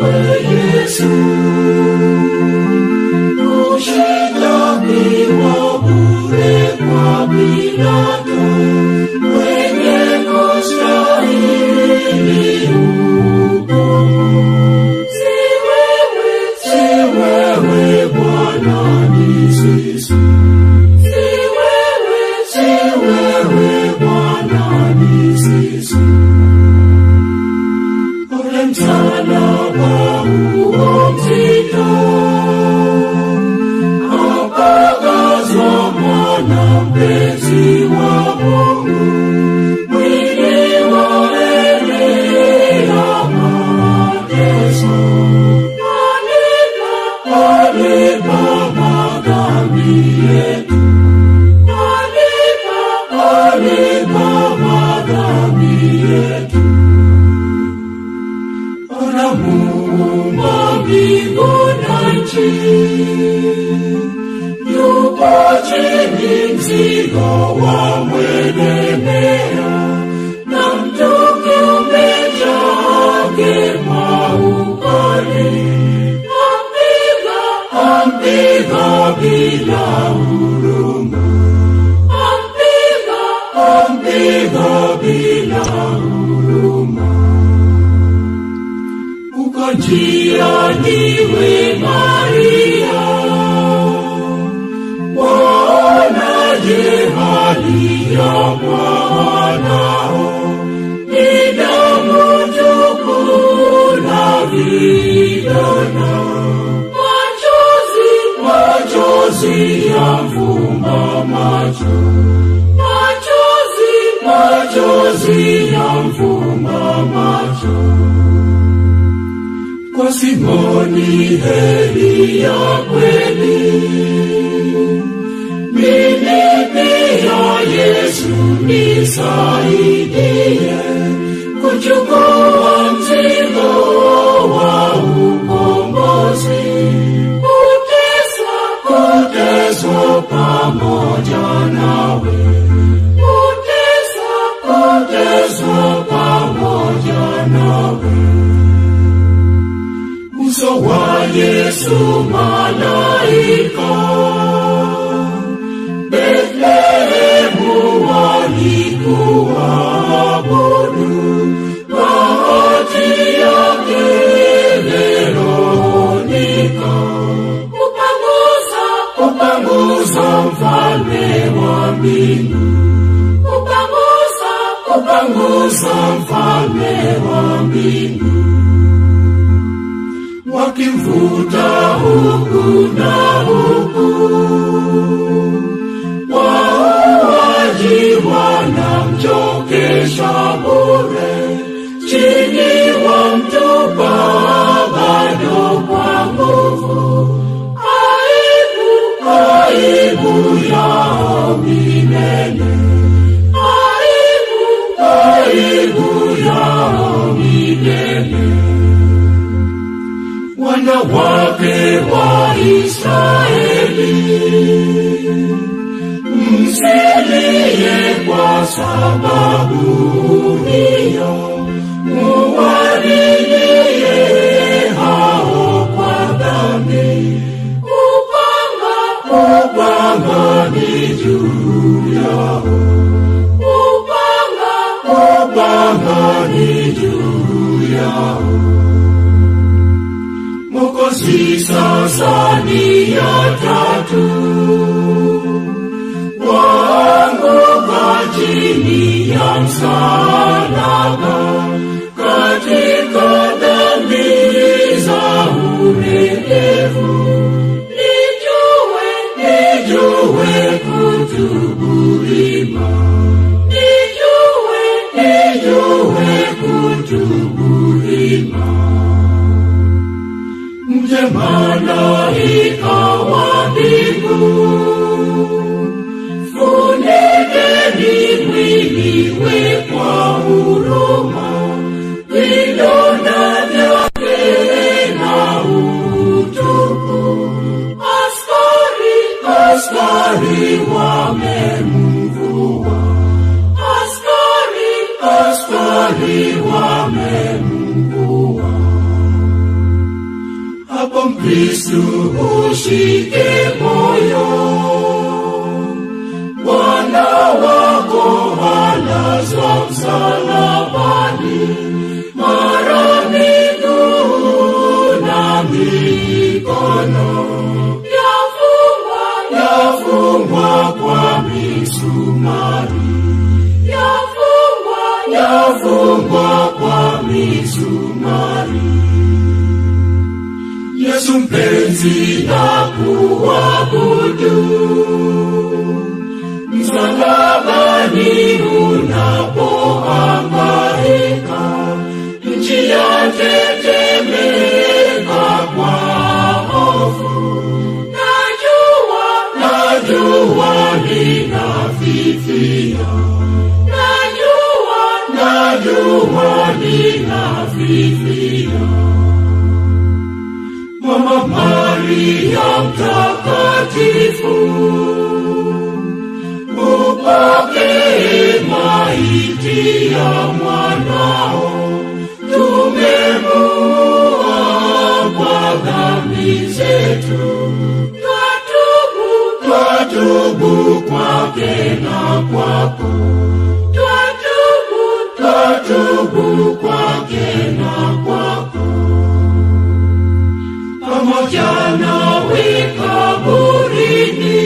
wewe Yesu. Ushitakiwa bure kwa Pilato, mwenye kustahili hukumu. Si wewe, si wewe Bwana, ni sisi. Si wewe, si wewe Bwana, ni sisi. Ule msalaba huo mzito, akagazwa mwana mpenzi wa Mungu, mwili waelea mateso. Alipa, alipa madhambi yetu. Alipa, alipa madhambi yetu. Ona muumba mbingu na nchi, yupo chini mzigo wa mwelemea, na mtu kiumbe chake maukali, ampiga, ampiga bila huruma, ampiga, ampiga bila huruma uko njiani we Maria, waonaje hali ya mwanao? Ni damu tupu na vidonda, machozi machozi yamfumba macho, machozi machozi yamfumba macho kwa Simoni heri ya kweli. Mimi pia Yesu nisaidie kuchukua mzigo wa ukombozi, kuteswa, kuteswa pamoja nawe, kuteswa, kuteswa pamoja nawe uso wa Yesu malaika Bethlehemu walikuabudu, bahati yake Veronika upanguza upanguza mfalme wa mbingu upanguza upanguza mfalme wa mbingu wakimvuta huku na huku, wauaji wanamchokesha bure, chini wamtupa bado kwa nguvu. Aibu, aibu yao milele, aibu, aibu yao milele wanawake wa Israeli, msilie kwa sababu hiyo, muwalilie hao kwa dhambi. Upanga, upanga ni juu yao, upanga, upanga ni juu yao. Mwokozi sasa ni ya tatu, waanguka chini ya msalaba, katika dhambi za uregevu. Nijue, nijue kutubu ima, nijue, nijue kutubu ima mje malaika wa mbingu, funikeni mwili we kwa huruma, vidonda vyake na utupu. Askari, askari wamemvua, askari, askari wamemvua hapo Mkristu ushike moyo, Bwana wako alazwa msalabani, mara miguu na mikono yafungwa, yafungwa kwa misumari, yafungwa, yafungwa kwa misumari. Yesu mpenzi na kuabudu msalabani unapohangaika, nchi yatetemeka kwa hofu. Najua, najua ninafifia, najua, najua ninafifia. Mama Maria mtakatifu, upokee maiti ya mwanao, tumemua kwa dhambi zetu, twatubu, twatubu kwake na kwako, twatubu, twatubu kwake na kwako pamoja nawe kaburini,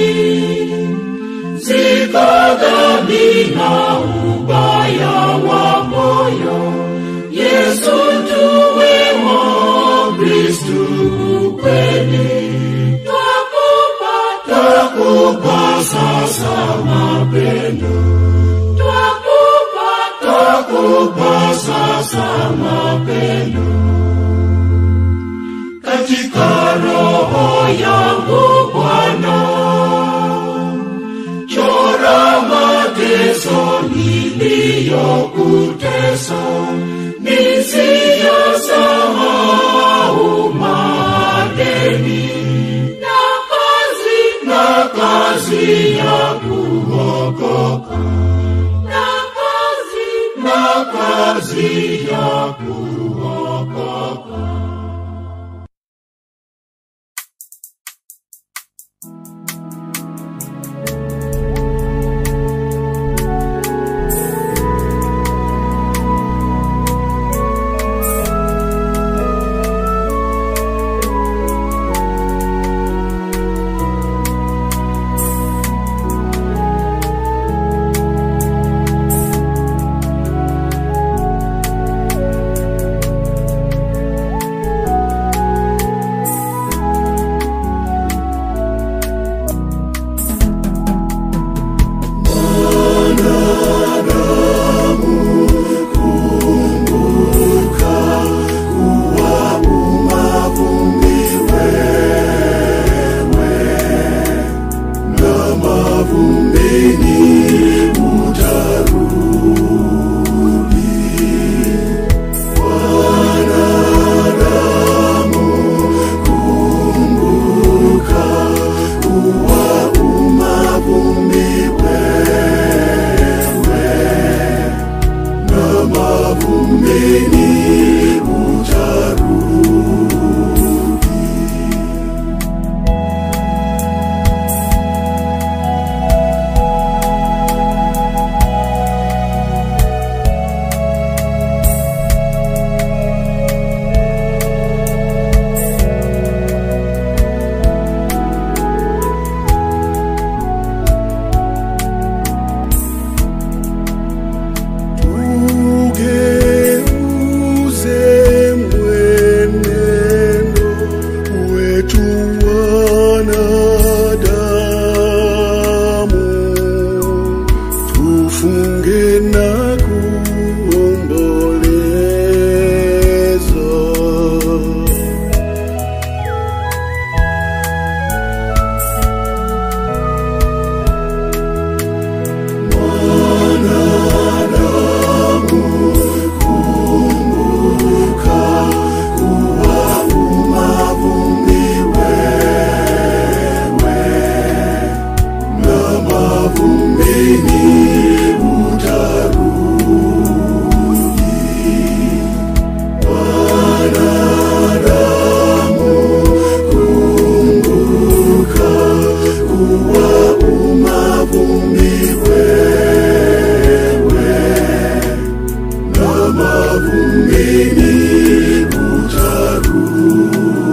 zika dhambi na ubaya wa moyo. Yesu tuwe wa Kristu kweli, twakupa, twakupa sasa mapendo, twakupa, twakupa sasa mapendo katika roho yangu Bwana, chora mateso niliyokutesa, nisiyasahau madeni na kazi na kazi ya kuokoka na kazi na kazi ya kuokoka. mavumbini utarudi.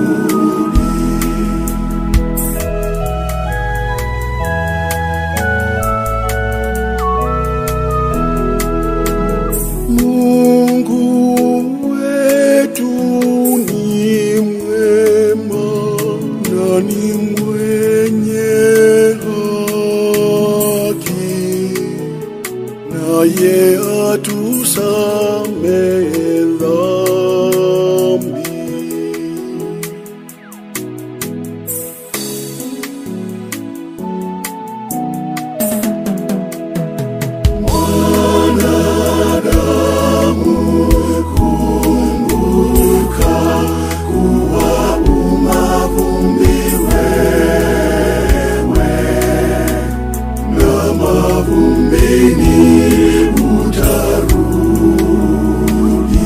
Mungu wetu ni mwema na ni mwenye haki, naye atusamehe dhambi. na mavumbini utarudi.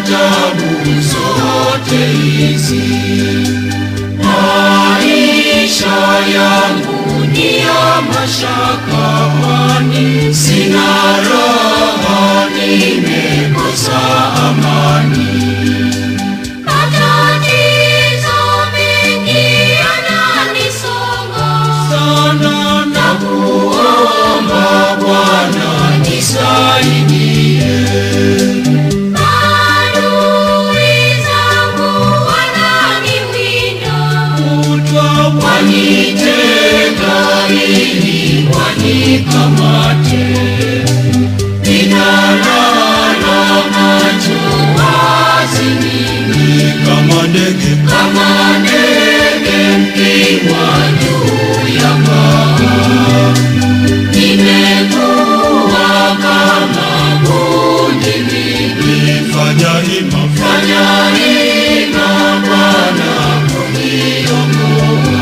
tabu zote hizi. Maisha yangu ni ya mashaka, kwani sina raha, nimekosa amani. Matatizo mengi yananisonga sana na kuomba Bwana nisaidie. Adui zangu wananiwinda Kutwa wanitega ili wanikamate, ninalala macho wazi mimi kama ndege, kama ndege mkiwa juu ya paa. Nimekuwa kama bundi mimi, fanya hima, fanya hima Bwana kuniokoa.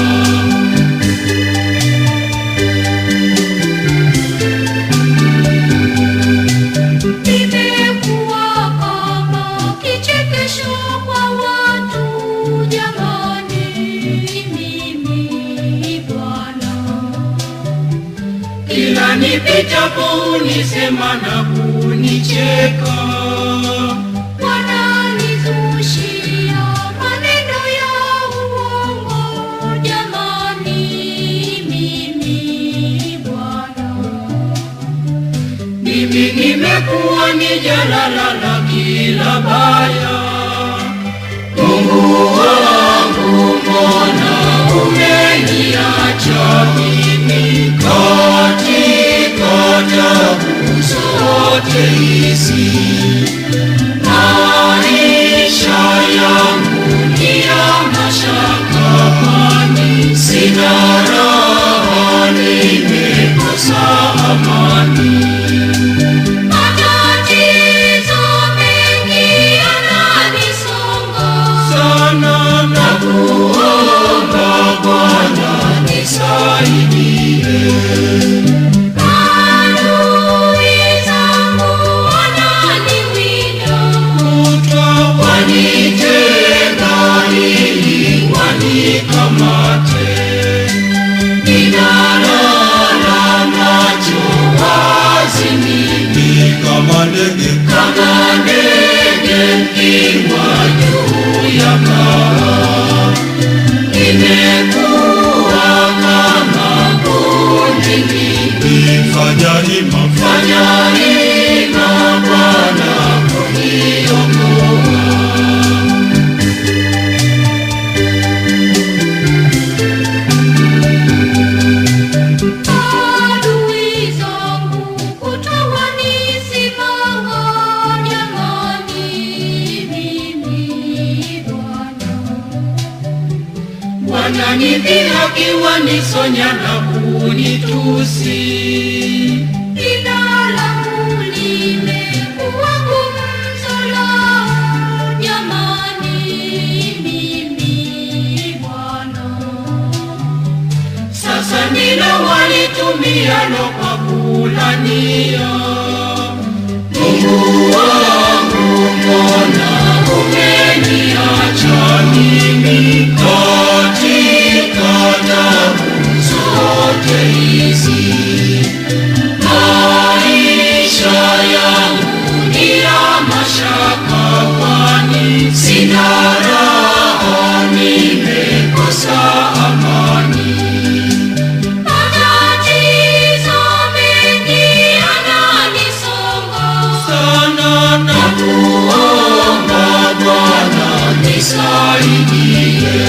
Nimekuwa kama kichekesho kwa watu jamani, mimi Bwana Kila nipitapo unisema na kunicheka, wananizushia maneno ya uongo jamani, mimi Bwana mimi nimekuwa ni jalala la kila baya. Mungu wangu, mbona umeniacha mimi katika tabu zote hizi? Maisha yangu ni ya mashaka, kwani sina raha, nimekosa amani. Matatizo mengi yananisonga sana na kuomba Bwana nisaidie. Adui zangu wananiwinda Kutwa wanitega ili wanikamate, ninalala macho wazi mimi kama ndege, kama ndege mkiwa juu ya paa. Nimekuwa kama bundi mimi, fanya hima, fanya hima Bwana kuniokoa. Adui zangu kutwa wanisimanga jamani, mimi Bwana Wananidhihaki, wanisonya na kunitusi. Jina langu limekuwa gumzo lao jamani, mimi Bwana Sasa ndilo walitumialo kwa kulania. Mungu wangu, mbona umeniacha mimi katika tabu zote hizi? Maisha yangu ni ya mashaka, kwani sina raha, nimekosa amani. Matatizo mengi yananisonga sana na kuomba Bwana nisaidie.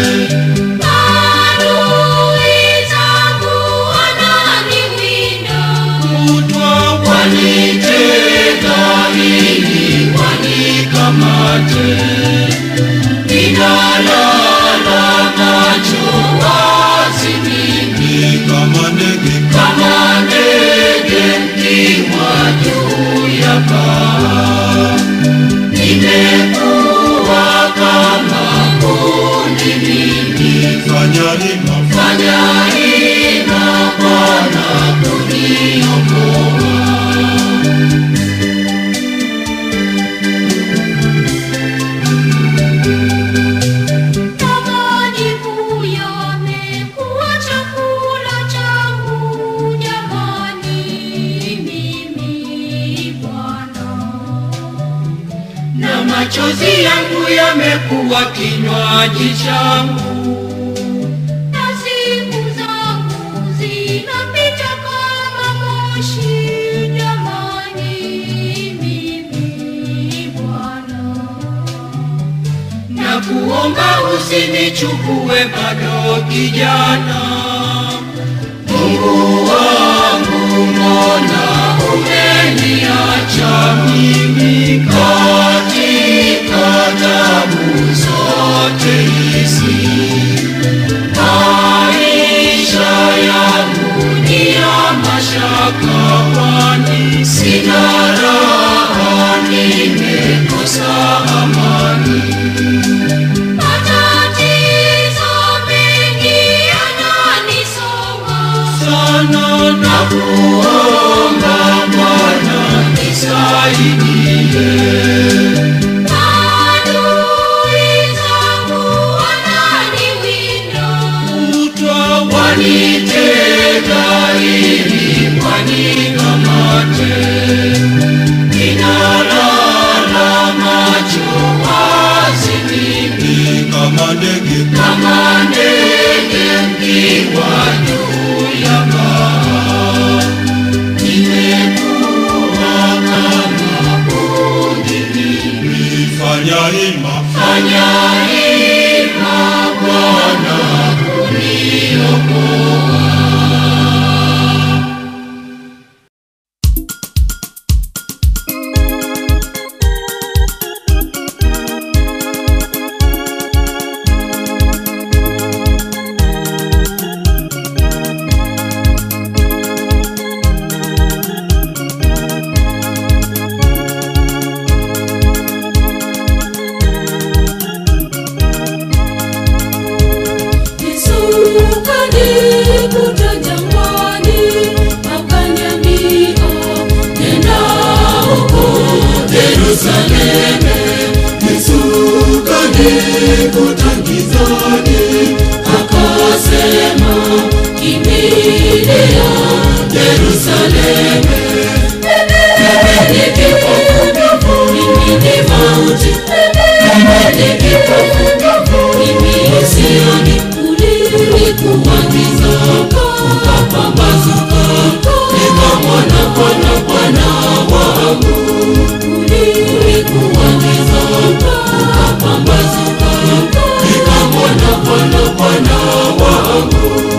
Adui zangu wananiwinda Kutwa wanitega ili wanikamate, ninalala macho wazi mimi kama ndege, kama ndege mkiwa juu ya paa. Nimekuwa kama bundi mimi, fanya hima, fanya hima Bwana kuniokoa. machozi yangu yamekuwa kinywaji changu. na siku zangu zinapita kama moshi. Jamani, mimi Bwana na kuomba usinichukue bado kijana. Mungu wangu, mbona umeniacha mimi katika tabu zote hizi? Maisha yangu ni ya mashaka, kwani sina raha, nimekosa amani. matatizo mengi yananisonga. sana na kuomba Bwana nisaidie. Adui zangu wananiwinda. Kutwa wanitega ili wanikamate, ninalala macho wazi mimi kama ndege, kama ndege mkiwa juu ya paa. Nimekuwa kama bundi mimi, fanya hima, fanya hima Bwana kuniokoa. Yesu kanikuta jangwani, akaniambia, nenda huko Yerusalemu. Yesu kanikuta gizani, Akasema, kimbilia Yerusalemu. Mimi ni kipofu, mimi ni mauti, mimi ni kipofu, mimi sioni. Ulikuwa giza, ukapambazuka, nikamwona Bwana, Bwana wangu. Ulikuwa giza, ukapambazuka, nikamwona Bwana, Bwana wangu.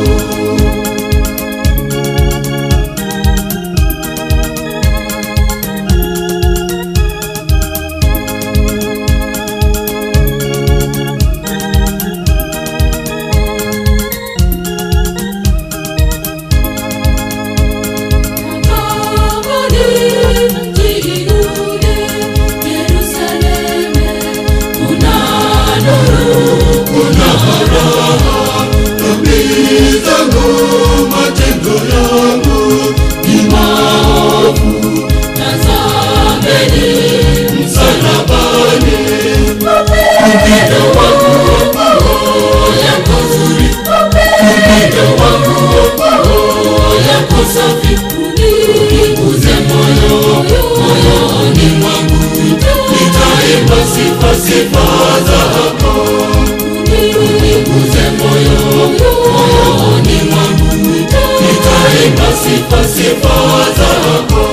dhambi zangu, matendo yangu ni maovu, msalabani upendo wangu Uniguze moyo, moyoni mwangu, nitaimba sifa sifa zako. Uniguze moyo, moyoni mwangu, nitaimba sifa sifa zako.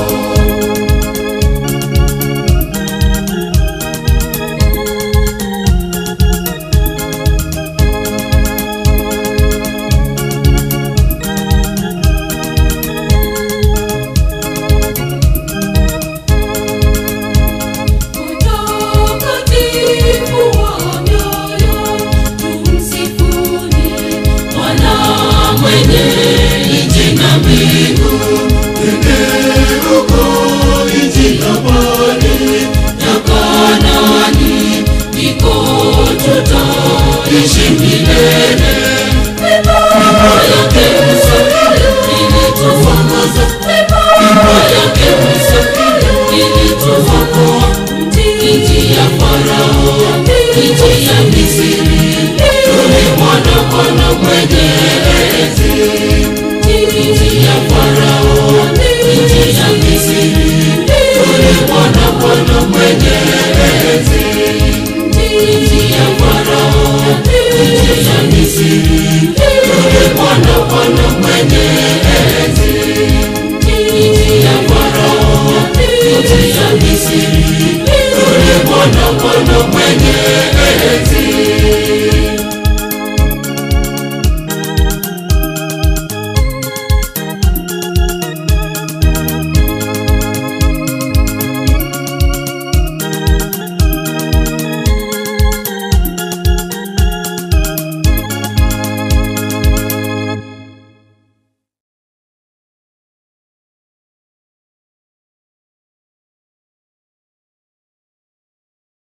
Utakatifu wa mioyo, tumsifuni Bwana mwenye nchi na mbingu. Bendera Bwana, Bwana mwenye enzi. Nchi ya Farao, nchi ya Misri, yule Bwana, Bwana mwenye